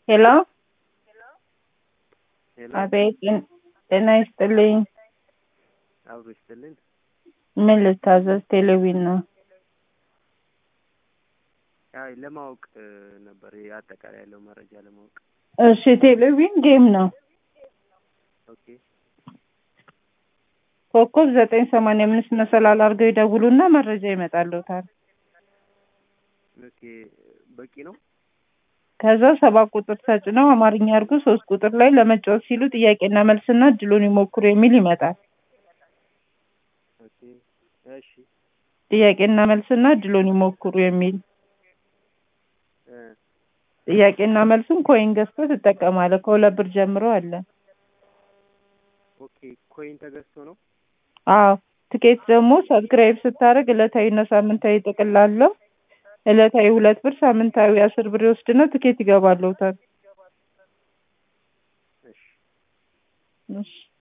ሄሎ ሄሎ አቤት ጤን- ጤና ይስጥልኝ አብሮ ይስጥልን። ምን ልታዘዝ ቴሌቪዥን ነው አይ ለማወቅ እ, ነበር ይሄ አጠቃላይ ያለው መረጃ ለማወቅ። እሺ ቴሌቪዥን ጌም ነው ኦኬ ኮከብ ዘጠኝ ሰማንያ አምስት መሰላል አድርገው ይደውሉና መረጃ ይመጣልዎታል ኦኬ በቂ ነው። ከዛ ሰባት ቁጥር ተጭነው አማርኛ አድርጉ ሶስት ቁጥር ላይ ለመጫወት ሲሉ ጥያቄና መልስና እድሉን ይሞክሩ የሚል ይመጣል ኦኬ እሺ ጥያቄና መልስና እድሉን ይሞክሩ የሚል እ ጥያቄና መልሱን ኮይን ገዝተው ትጠቀማለህ ከሁለት ብር ጀምሮ አለ ኦኬ ኮይን ተገዝቶ ነው። አዎ ትኬት ደግሞ ሰብስክራይብ ስታደርግ ዕለታዊና ሳምንታዊ ጥቅል አለው ዕለታዊ ሁለት ብር ሳምንታዊ አስር ብር ይወስድና ትኬት ይገባልዎታል እሺ እሺ